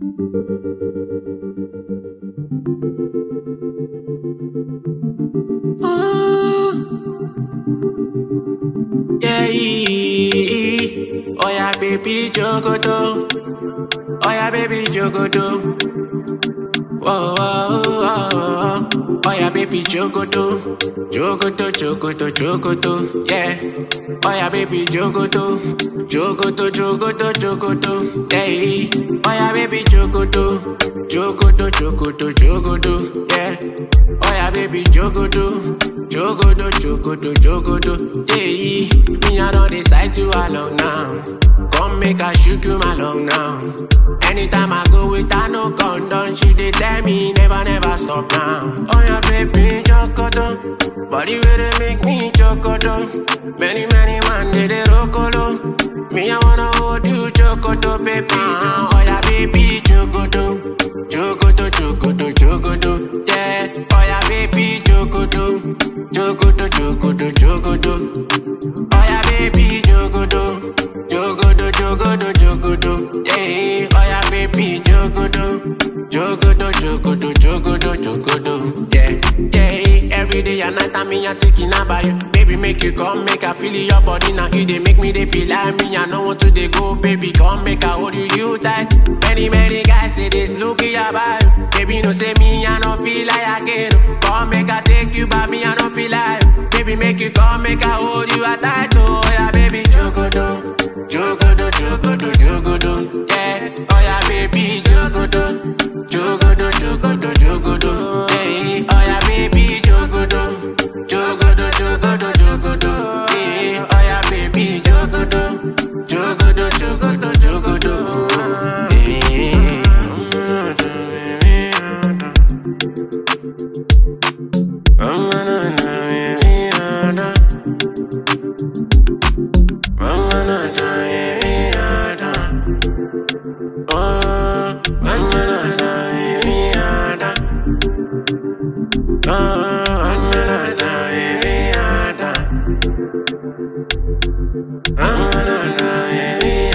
Yeah, oh yeah, baby Jogoto. Oh yeah, baby Jogoto. Whoa, whoa, whoa, whoa. Oh yeah, baby Jogoto. Jogoto, Jogoto, Jogoto. Yeah. Oh yeah, baby Jogoto. Jogoto, Jogoto, Jogoto. Yeah. Oh yeah, baby Jogoto. Jogoto, Jogoto, Jogoto. Yeah. Oh yeah, baby Jogoto. Jogodo, Jogodo, Jogodo. Yeah. Me, I don't decide to alone now. Come make I shoot you my long now. Anytime I go with her, no condom, she dey tell me never, never stop now. Oh yeah, baby, chocodo, body where they make me chocodo. Many, many man they dey rocolo. Me I wanna hold you chocodo, baby. Uh, oh yeah, baby, chocodo, chocodo, chocodo, chocodo. Yeah, oh yeah, baby, chocodo, chocodo, chocodo, chocodo. Oh yeah, baby, chocodo, chocodo, chocodo, chocodo. Yeah, oh yeah, baby, chocodo, chocodo, chocodo, chocodo, chocodo. Yeah, yeah. Every day and night, I'm in your thinking about you. Baby, make you come, make I feel your body now. You they make me they feel like me. I know want to they go, baby, come make I hold you, you tight. Many, many guys say this, look at about you. Baby, no say me, I don't feel like I can. Come make I take you by me, I don't feel like. Baby, make you come, make I hold you tight. Oh yeah, baby, jogodo, jogodo, jogodo, jogodo. Yeah, oh yeah, baby, jogodo, jogodo, jogodo, jogodo. Hey, oh yeah, baby, jogodo, jogodo, jogodo, jogodo. Hey, oh yeah, baby, jogodo, jogodo, jogodo, jogodo. Hey. Oh,